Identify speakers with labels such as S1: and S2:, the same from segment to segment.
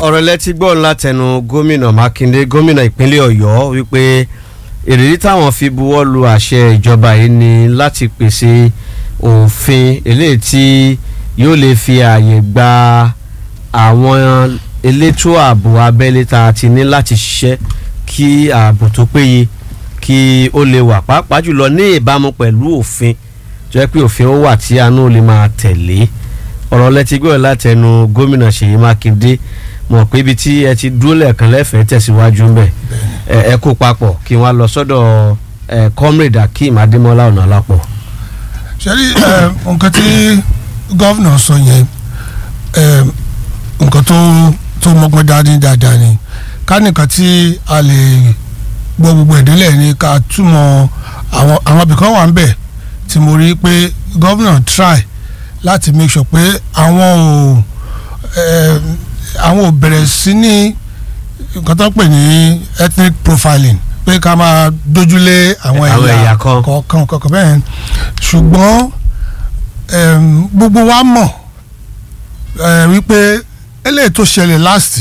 S1: ọ̀rọ̀ lẹ́tí gbọ́ látẹnu gómìnà mákindé gómìnà ìpínlẹ̀ ọ̀yọ́ wípé ìrírí táwọn fi buwọ́ lu àṣẹ ìjọba yìí ni láti pèsè òfin eléyìí tí yóò lè fi ààyè gba àwọn elétò ààbò abẹ́lé tá a ti ní láti ṣiṣẹ́ kí ààbò tó péye kí ó lè wà pàápàá jùlọ ní ìbámu pẹ̀lú òfin tó yẹ pé òfin ó wà tí àánú lè máa tẹ̀lé ọ̀rọ̀ lẹ́tí gbọ́ látẹnu gómìnà ṣèyí mákindé mọ̀ pé ibi tí ẹ ti dúró lẹ́ẹ̀kan lẹ́fẹ̀ẹ́ tẹ̀síwájú ń bẹ̀ ẹ kó papọ̀ kí wọ́n lọ sọ́dọ̀ comrade akeem adémọ́lá ọ̀nà alápọ̀.
S2: ṣẹ́rí nǹkan tí gọ́vnà sọ yẹn nǹkan tó tó mọ́gbọ́n dání dáadáa ni ká nìkan tí a lè gbọ́ gbogbo ìdílé ni ká túmọ̀ àwọn àwọn ibìkan wà ń bẹ̀ tí mo rí pé gọ́vnà try láti make sure pé àwọn ò àwọn ò bẹ̀rẹ̀ sí ní nǹkan tó ń pè ní ethnic profiling pé ká máa dójúlé àwọn ẹ̀yà kọ̀ọ̀kan kọ̀ọ̀kan bẹ́ẹ̀ ṣùgbọ́n gbogbo wa mọ̀ wípé eléyìí tó ṣẹlẹ̀ last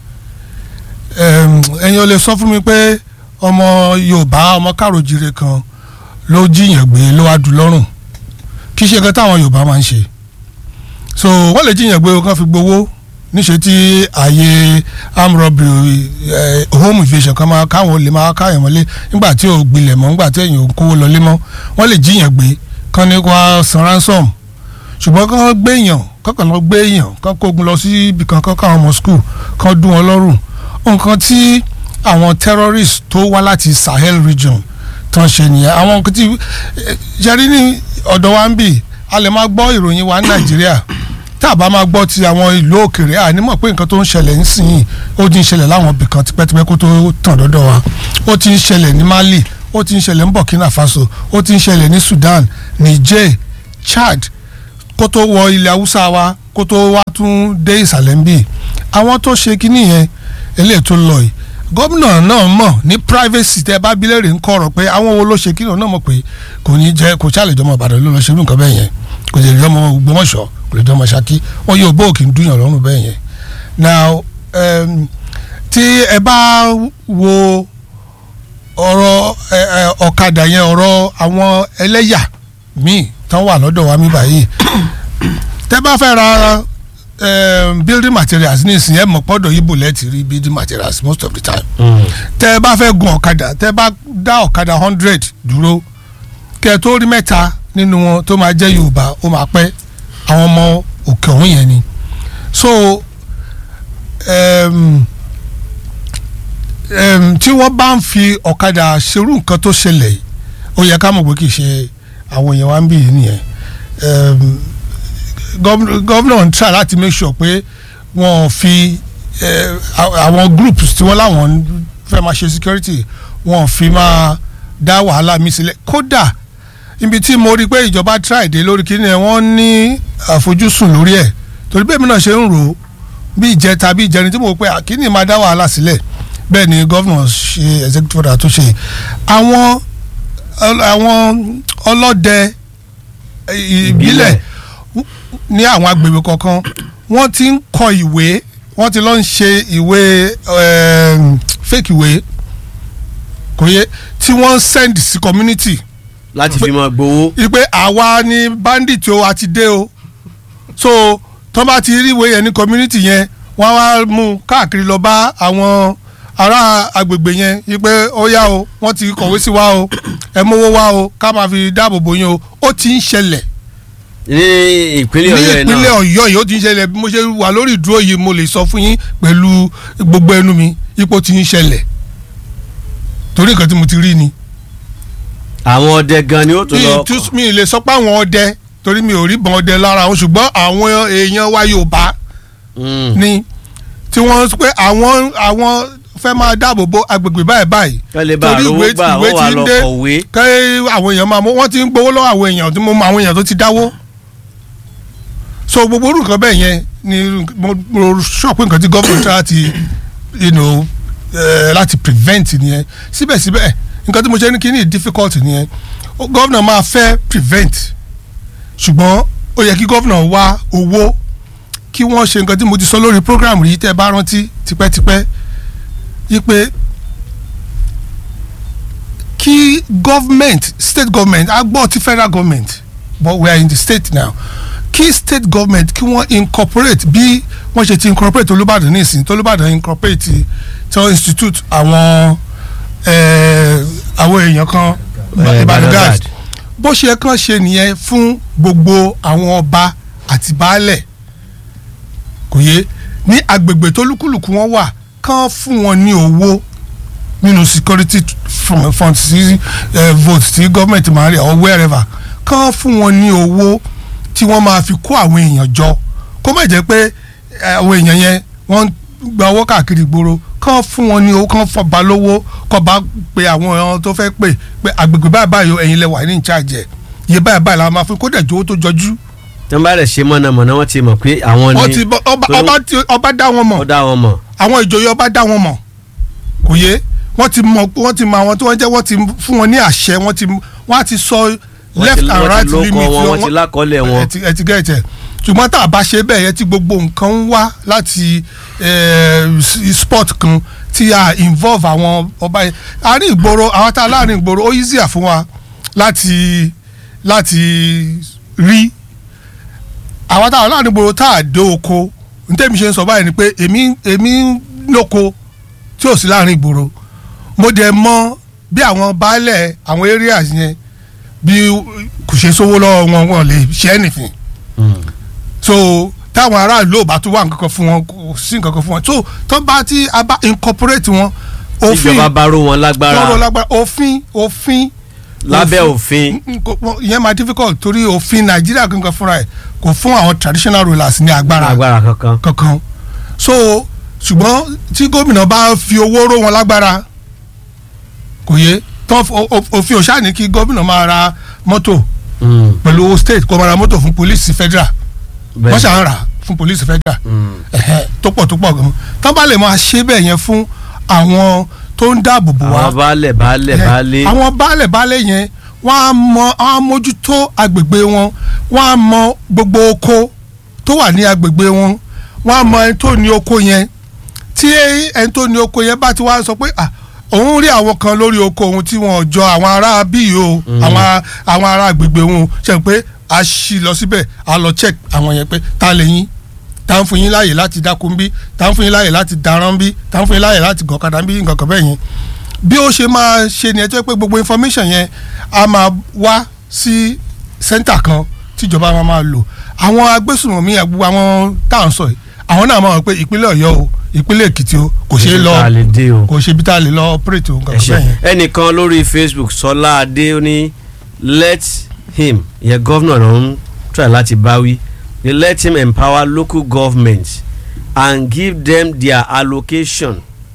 S2: ẹ̀yin ò lè sọ fún mi pé ọmọ Yorùbá ọmọ káròjire kan ló jiyàn gbé ló wá dùn lọ́rùn kì í ṣe nǹkan táwọn Yorùbá máa ń ṣe so wọ́n lè jiyàn gbé kan fi gbowó níṣẹ́ tí ààyè arm robbery home invasion kan máa káwọn olè máa káyàn mọ́lé nígbà tí ò gbilẹ̀ mọ́ nígbà tí èèyàn ò kówó lọlé mọ́ wọ́n lè jiyàn gbé kan ní wá san ransom ṣùgbọ́n kán gbé èèyàn kọ́kàn lọ gbé èèyàn kán kógun lọ sí ibì kan kán káwọn ọmọ school kán dún wọn lọ́rùn nǹkan tí àwọn terrorists tó wá láti Sahel region tán ṣe nìyẹn àwọn nǹkan tí ṣẹ́rí ní ọ̀dọ̀ wa ń bì a lè máa gbọ́ ìròyìn wa ní Nàìjíríà tá a bá máa gbọ́ ti àwọn ìlú òkèèrè àní mọ̀ pé nǹkan tó ń ṣẹlẹ̀ nísìnyí ó ti ń ṣẹlẹ̀ láwọn ibì kan tipẹ́tipẹ́ kó tó tàn dọ́dọ̀ wa ó ti ń ṣẹlẹ̀ ní Mali ó ti ń ṣẹlẹ̀ ní Burkina Faso ó ti ń ṣẹlẹ̀ ní Sudan Niger Chad kó tó wọ ilẹ̀ Haúsá wa kó tó wá tún dé ìsàlẹ̀ ń bì àwọn tó ṣe kínní yẹn eléyìí tó lọ yìí gómìnà náà mọ̀ ní privacy tẹ́ bá bílẹ̀rì ń kọ̀rọ̀ pé àwọn wo ló ṣe kínní náà mọ̀ pé kò ní jẹ́ kò ṣàlẹ̀ jọmọ Ìbàdàn ló lọ ṣerú nǹkan bẹ́ẹ̀ yẹn kò lè jọmọ Ògbómọ̀ṣọ́ kò lè jọmọ Ṣakí wọn yóò bó òkè ń dúyàn lọ́rùn bẹ́ẹ̀ yẹn now um, tí ẹ bá wo ọ̀rọ̀ ọ̀kadà yẹn ọ̀rọ̀ àwọn ẹlẹ́yà míì tán wà lọ́dọ̀ wa mí báyìí tẹ́ bá fẹ́ ra um, building materials ní ìsìn ẹ̀ mọ̀ pọ́dọ̀ yìí bùlẹ̀ ti rí building materials most of the time tẹ́ bá fẹ́ gun ọ̀kadà tẹ́ bá dá ọ̀kadà hundred dúró kẹ́ tó rí mẹ́ta nínú wọn tó máa jẹ́ Yorùbá ó máa pẹ́ àwọn ọmọ òkè ọ̀hún yẹn ni so um, um, tí wọ́n bá ń fi ọ̀kadà ṣerú nǹkan tó ṣẹlẹ̀ ó yẹ ká mọ̀ pé kì í ṣe àwọn èèyàn wa ń bì yìí nìyẹn gómìnà ń try láti make sure pé wọ́n fi àwọn groups tí wọ́n láwọn fẹ́ máa ṣe security wọ́n fi máa dá wàhálà mi sílẹ̀ kódà ibi tí mo rí i pé ìjọba try dé lórí kíni ẹ̀ wọ́n ní àfojúsùn lórí ẹ̀ torí bẹ́ẹ̀ mi náà ṣe ń rò ó bí ìjẹta bí ìjẹrin tí mo pé kíni máa dá wàhálà sílẹ̀ bẹ́ẹ̀ ni gómìnà ṣe executive order tó ṣe àwọn àwọn ọlọ́dẹ ìbílẹ̀ ní àwọn agbègbè kọ̀ọ̀kan wọ́n ti ń kọ ìwé wọ́n ti lọ ń ṣe ìwé fake ìwé kò yẹ tí wọ́n send sí community.
S1: láti fi máa gbowó.
S2: ìpè àwa ni bandit o àti dé o so tó bá ti rí ìwé yẹn ní community yẹn wọ́n wá mú káàkiri lọ bá àwọn ará agbègbè yẹn wípé ó yá o wọ́n ti kọ̀wé sí wa o ẹ mówó wá o ká máa fi dáàbò bò yín o ó ti ń ṣẹlẹ̀
S1: ní ìpínlẹ̀ ọ̀yọ́ yìí náà
S2: ní ìpínlẹ̀ ọ̀yọ́ yìí ó ti ń ṣẹlẹ̀ bí mo ṣe wà lórí ìdúró yìí mo lè sọ fún yín pẹ̀lú gbogbo ẹnu mi ipò ti ń ṣẹlẹ̀ torí nǹkan tí mo ti rí ni.
S1: àwọn ọdẹ gan ni ó tún lọ.
S2: mi lè sọ pé àwọn ọdẹ torí mi ò rí bọn ọdẹ lára wọn ṣùgbọ́n àwọn èèyàn wa Yorùbá ni tí wọ́n pé àwọn àwọn fẹ́ máa dáàbò bo agbègbè báyìí báyìí
S1: torí ìwé ìwé ti ń dé
S2: kẹ́ àwọn èèyàn máa mú wọ́n ti ń gbowó lọ́wọ́ àwọn èèyàn tí mo mọ àwọn èèyàn tó ti dáwó so gbogbo orúkọ bẹ́ẹ̀ yẹn ni mo sọ pé nǹkan tí gọ́ọ̀mù tí láti you know, uh, láti prevent nìyẹn síbẹ̀síbẹ̀ nǹkan tí mo ṣe ní kí ní difficult nìyẹn gọ́ọ̀nà máa fẹ́ prevent ṣùgbọ́n ó yẹ kí gọ́ọ̀nà wá owó kí wọ́n ṣe nǹkan tí mo ti sọ lórí program yìí tẹ́ ẹ bá rántí tipẹ́tipẹ́ yí pé kí government state government a gbọ́ ti federal government but we are in the state now kí state government kí wọ́n incorporate bí wọ́n ṣe ti incorporate olùbàdàn nísìnyí tó olùbàdàn incorporate tí wọ́n institute àwọn eh, àwọn èèyàn kan
S1: Eh,
S2: ìbàdàn gas
S1: Badagad.
S2: bó ṣe kàn ṣe nìyẹn fún gbogbo àwọn ọba àti baálẹ̀ kò yé ní agbègbè tó lúkúlùkù wọn wà kàn fún wọn ní owó nínú security fund fund sí eh, vote tí gọ́ọ̀mẹ̀ntì máa ń rí or wherever kàn fún wọn ní owó tí wọ́n máa fi kó àwọn èèyàn jọ kó má jẹ́ pé eh, àwọn èèyàn yẹn wọ́n ń gba owó káàkiri ìgboro kàn fún wọn ní owó kàn fọba lówó kọ́ bá pe àwọn èèyàn tó fẹ́ pè pé agbègbè báyìí báyìí o, ẹ̀yin lẹ wà ní ìcháàjẹ iye báyìí báyìí làwọn máa fún kó dẹ̀ jówó tó jọjú
S1: tí wọ́n bá rẹ̀ ṣe mọ̀nàmọ́ná wọ́n ti mọ̀ pé àwọn
S2: wọ́n
S1: ni
S2: ti bọ́- ọba
S1: torí
S2: ọba tí- ọba dá wọn mọ̀
S1: ó dá wọn mọ̀
S2: àwọn ìjòyè ọba dá wọn mọ̀ kò yé wọ́n ti mọ̀ wọ́n ti mọ̀ àwọn tí wọ́n jẹ́ wọ́n ti fún wọn ní àṣẹ wọ́n ti wọ́n á ti sọ
S1: Wọ́n
S2: left
S1: ti-
S2: and
S1: wọ́n
S2: right
S1: ti lóko
S2: limit
S1: wọn wọ́n ti lákọọ́lẹ̀ wọn
S2: ẹ ti- ẹ ti gẹ̀ẹ́tẹ̀ ṣùgbọ́n tá a bá ṣe bẹ́ẹ̀ yẹn tí gbogbo nǹkan ń wá láti eh, s- sport kan tí a involve àwọn ọba yẹn àárín ìgboro àwọn tá a láàrin ìgboro ó easier fún wa láti láti rí àwọn táwọn láàrin ìgboro tá a dé oko ntẹ́mi ṣe ń sọ báyìí ni pé èmi èmi ń lóko tí ò sí láàrin ìgboro mo dẹ̀ mọ bí àwọn baálẹ̀ àwọn areas yẹn bí kò ṣe sówó lọ́wọ́ wọn wọn lè ṣe anything so táwọn aráàlú ò bá tún wà nǹkan kan fún wọn kò sí nǹkan kan fún wọn so tó bá tí a bá incorporate wọn òfin
S1: ìjọba bá ró wọn
S2: tọrọ
S1: lágbára
S2: lágbára òfin òfin
S1: lábẹ́ òfin
S2: n- kò- wọ́n- ìyẹn máa difficult torí òfin nàìjíríà gangan fúnra ẹ̀ kò fún àwọn traditional rulers ní agbára
S1: agbára kankan
S2: kankan so ṣùgbọ́n tí gómìnà bá fi owó ró wọn lágbára kò yé tán o- o- òfin òṣà ní kí gómìnà máa ra mọ́tò
S1: Mm,
S2: pẹ̀lú owó state kó máa ra mọ́tò fún police federal
S1: bẹ́ẹ̀.
S2: wọ́n ṣàn rà fún police federal
S1: Mm.
S2: ẹ̀hẹ́, tó pọ̀ tó pọ̀ gan tán bá lè máa ṣe bẹ́ẹ̀ yẹn fún àwọn tó ń dáàbò bò wá
S1: àwọn baálẹ̀ baálẹ̀
S2: Ẹ,
S1: baálé
S2: àwọn baálẹ̀ baálẹ̀ yẹn wọ́n á mọ wọ́n á mójútó agbègbè wọn wọ́n á mọ gbogbo oko tó wà ní agbègbè wọn wọ́n á mọ ẹni tó ní oko yẹn tí ẹni tó ní oko yẹn bá ti wá sọ pé ah òun rí àwọn kan lórí oko òun tí wọn ò jọ àwọn ará bíi o àwọn àwọn ará agbègbè wọn ṣe pé a ṣì lọ síbẹ̀ a lọ check àwọn yẹn pé ta lè yín ta ń fún yín láàyè láti dákun bí ta ń fún yín láàyè láti daran bí ta ń fún yín láàyè láti gọ̀kadà bí nǹkan kan bẹ́ẹ̀ yẹn bí ó ṣe máa ṣe ni ẹ tó yẹ pé gbogbo information yẹn a máa wá sí center kan tíjọba máa máa lò àwọn agbésùnmọ̀mí gbogbo àwọn tá à ń sọ yìí àwọn náà máa mọ̀ pé ìpínlẹ̀ ọ̀yọ́ o ìpínlẹ̀ èkìtì o kò ṣeé lọ
S1: Ibi tá a lè dé o.
S2: kò ṣe bí tá a lè lọ operate o nǹkan
S1: ẹ
S2: kan
S1: ṣé.
S2: bẹ́ẹ̀ yẹn.
S1: ẹnìkan lórí facebook sọlá adé ó ní let him ìyẹn gọ́vnà ló ń try láti báwí ni let him empower local governments and give them their allocation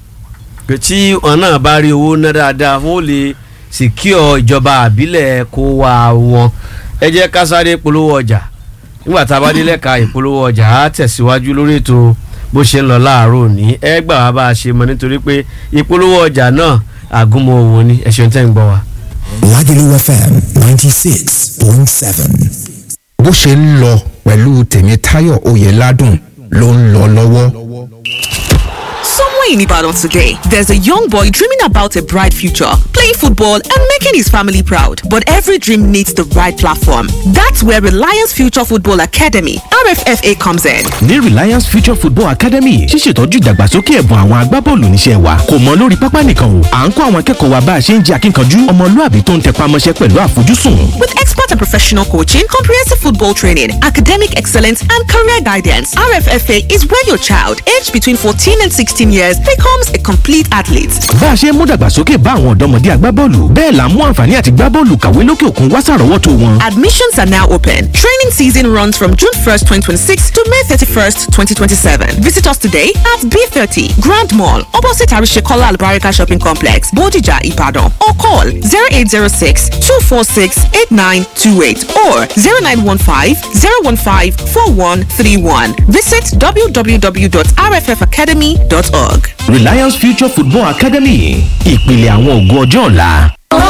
S1: pé tí wọn náà bá rí owó ná dáadáa wọn ò lè secure ìjọba àbílẹ̀ kó wá wọn ẹ jẹ́ ká sáré polówó ọjà nígbà tá a bá dé lẹ́ka ìpolówó ọjà á tẹ̀síwájú lórí ètò bó ṣe ń lọ láàárọ̀ òní ẹ gbà wá bá a ṣe mọ nítorí pé ìpolówó ọjà náà àgúnmọ̀ òwò ni ẹ̀ṣẹ̀ tẹ́ ń gbọ́ wa.
S3: Lagelu FM ninety six point seven.
S4: bó ṣe ń lọ pẹ̀lú tèmítáyọ̀ oyèládùn ló ń lọ lọ́wọ́.
S5: Somewhere in Ibadan today, there's a young boy dreaming about a bright future, playing football and making his family proud. But every dream needs the right platform. That's where Reliance Future Football Academy, RFFA, comes in.
S6: ní reliance future football academy ṣíṣètọ́jú ìdàgbàsókè ẹ̀bùn àwọn agbábọ́ọ̀lù níṣẹ́ wa kò mọ lórí pápá nìkan o à ń kọ́ àwọn akẹ́kọ̀ọ́ wa bá a ṣe ń jẹ́ akínkanjú ọmọlúàbí tó ń tẹpá mọ́ṣẹ́ pẹ̀lú àfojúsùn
S5: With expert and professional coaching, comprehensive football training, academic excellence, and career guidance, RFFA is where your child, aged between 14 and 16 years, becomes a complete athlete.
S6: bá a ṣe ń mú dàgbàsókè bá àwọn ọ̀dọ́mọdé agbábọ́ọ̀lù bẹ́ẹ̀ là ń mú àǹfààní àti gbábọ́ọ̀lù kàwé lókè òkun wá sàrọ́wọ́tò wọn.
S5: Admissions are now open. Training season runs from June 1st, 2026 to May 31st, 2027. Visit us today at B30 Grand Mall, opposite Arishekola Albarika Shopping Complex, Bodija, Ibadan, or call 0806 246 8928 or 0915 015 4131. Visit www.rffacademy.org.
S6: reliance future football academy ìpìlẹ̀ àwọn ògo ọjọ́ ọ̀la.